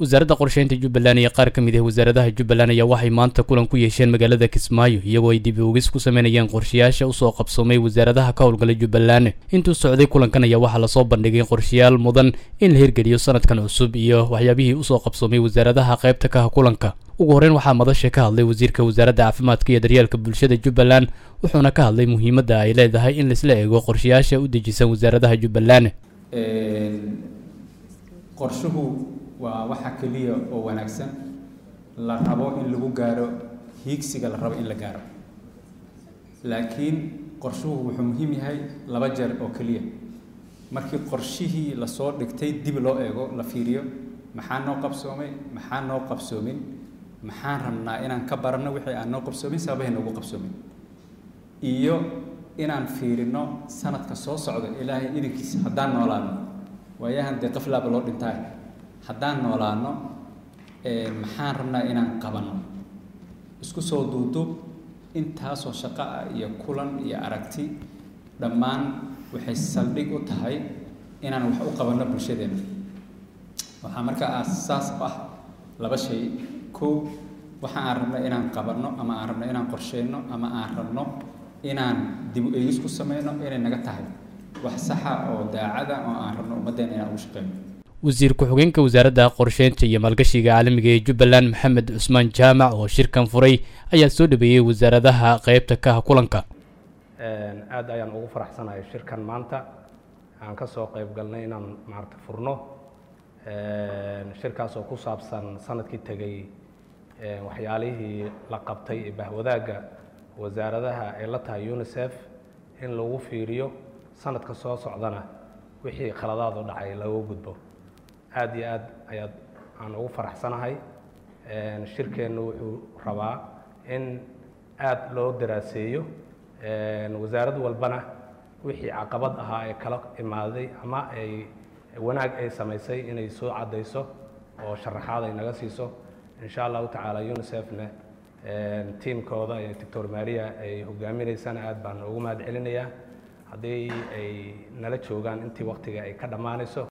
wasaaradda qorsheynta jubbaland iyo qaar ka mid ah wasaaradaha jubbaland ayaa waxay maanta kulan ku yeesheen magaalada kismaayo iyagoo ay dib oogis ku sameynayeen qorshayaasha usoo qabsoomay wasaaradaha ka howlgala jubbaland intuu socday kulankan ayaa waxaa lasoo bandhigay qorshayaal mudan in la hirgeliyo sanadkan cusub iyo waxyaabihii usoo qabsoomay wasaaradaha qaybta kaha kulanka ugu horreyn waxaa madasha ka hadlay wasiirka wasaaradda caafimaadka iyo daryeelka bulshada jubbaland wuxuuna ka hadlay muhiimadda ay leedahay in laisla eego qorshayaasha u dejisan wasaaradaha jubbaland qorshuhu waa waxa keliya oo wanaagsan la rabo in lagu gaaro hiigsiga la rabo in la gaaro laakiin qorshuhu wuxuu muhiim yahay laba jeer oo keliya markii qorshihii lasoo dhigtay dib loo eego la fiiriyo maxaa noo qabsoomay maxaa noo qabsoomin maxaan rabnaa inaan ka baranno wixii aan noo qabsoomin sababahay noogu qabsoomin iyo inaan fiirino sanadka soo socda ilaahay idinkiisa haddaan noolaano waayahan dee qaflaaba loo dhintaay haddaan noolaano maxaan rabnaa inaan qabanno isku soo duuduub intaasoo shaqo ah iyo kulan iyo aragti dhammaan waxay saldhig u tahay inaan wax u qabanno bulshadeena waxaa markaa aasaas u ah laba shay kow waxa aan rabno inaan qabanno ama aan rabno inaan qorsheyno ama aan rabno inaan dib u eegis ku sameyno inay naga tahay wax saxa oo daacada oo aan rabno ummaddeena inaan ugu shaqeyno wasiir ku-xigeenka wasaaradda qorsheynta iyo maalgashiga caalamiga ee jubbaland maxamed cusmaan jaamac oo shirkan furay ayaa soo dhabeeyey wasaaradaha qeybta kaha kulanka aad ayaan ugu faraxsanahay shirkan maanta aan ka soo qayb galnay inaan maarata furno shirkaas oo ku saabsan sanadkii tegey waxyaalihii la qabtay ee bahwadaagga wasaaradaha ay la tahay unisef in lagu fiiriyo sanadka soo socdana wixii khaladaad u dhacay lagu gudbo aad iyo aad ayaad aan ugu faraxsanahay shirkeennu wuxuu rabaa in aad loo daraaseeyo wasaarad walbana wixii caqabad ahaa ee kala imaaday ama ay wanaag ay samaysay inay soo caddayso oo sharaxaad ay naga siiso insha allahu tacaala unisefna tiimkooda ee doctor maria ay hogaaminaysana aad baan ugu mahad celinayaa haddii ay nala joogaan intii waktiga ay ka dhammaanayso